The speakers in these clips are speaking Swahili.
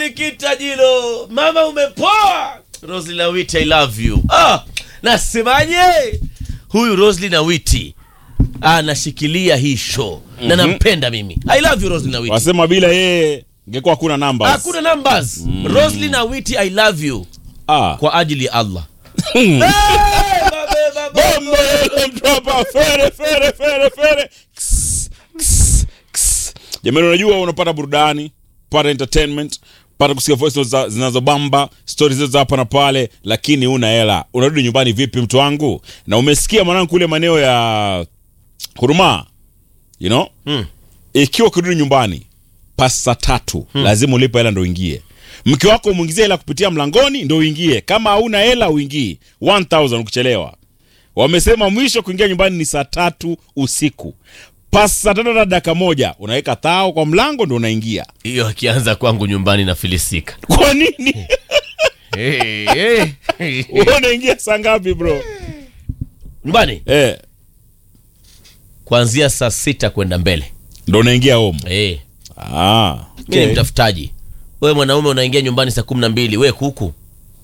Filikita Jilo, mama umepoa. Rosli na Witi, I love you. Ah, nasemaje? Huyu Rosli na Witi anashikilia hii show na nampenda mimi. I love you Rosli na Witi. wasema bila yeye ingekuwa hakuna numbers Hakuna numbers. Rosli na Witi, I love you ah. kwa ajili ya Allah. Hey, babe, babe. Bombo lele mtopa, fere fere fere fere Ks, ks, ks. jamani unajua unapata burudani pata entertainment pata kusikia voice notes za- zinazobamba stori zetu za hapa na pale lakini una hela unarudi nyumbani vipi mtu wangu na umesikia mwanangu kule maeneo ya huruma you know Hmm. ikiwa ukirudi nyumbani pasa tatu lazima ulipe hela ndo uingie mke wako umwingizie hela kupitia mlangoni ndo uingie kama hauna hela uingii 1000 ukichelewa wamesema mwisho kuingia nyumbani ni saa tatu usiku pasa saa tatu na dakika moja unaweka thao kwa mlango ndo unaingia Hiyo akianza kwangu nyumbani na filisika. kwa nini Hey, hey. Wewe unaingia saa ngapi bro Nyumbani eh, kuanzia saa sita kwenda mbele. ndo unaingia home Eh. ah, mi ni okay. mtafutaji wewe mwanaume unaingia nyumbani saa kumi na mbili we kuku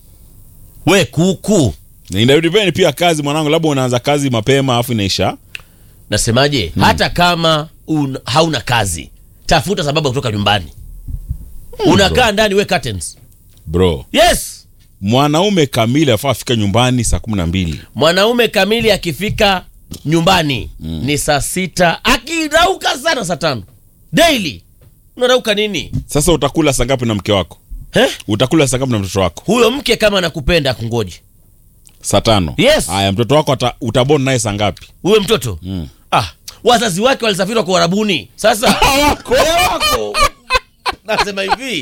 we kuku inadepend pia kazi mwanangu labda unaanza kazi mapema afu inaisha nasemaje hata kama un, hauna kazi tafuta sababu ya kutoka nyumbani unakaa ndani we curtains bro yes mwanaume kamili afaa afika nyumbani saa kumi na mbili mwanaume kamili akifika nyumbani ni saa sita akirauka sana saa tano daily unarauka nini sasa utakula saa ngapi na mke wako Heh? utakula saa ngapi na mtoto wako huyo mke kama anakupenda akungoji saa tano Yes. haya mtoto wako ata, utabon naye saa ngapi huyo mtoto Mm. ah, wazazi wake walisafiri kwa Uarabuni. Sasa Hawako. Eh, wako nasema hivi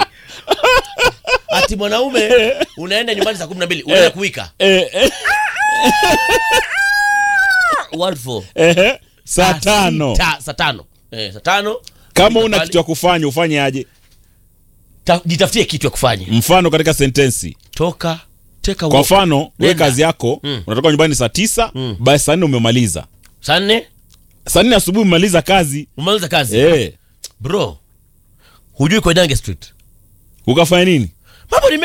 ati mwanaume unaenda nyumbani saa kumi na mbili unaenda kuwika eh, eh, What for? eh, saa tano sita- saa tano eh, saa tano kama Fika una pale, kitu ya kufanya ufanye aje ta- jitafutie kitu ya kufanya mfano katika sentensi toka teka kwa mfano we Nenda. kazi yako Mm. unatoka nyumbani saa tisa Mm. basi saa nne umemaliza saa nne saa nne asubuhi umemaliza kazi umaliza kazi eh, bro hujui koidange street ukafanya nini mambo ni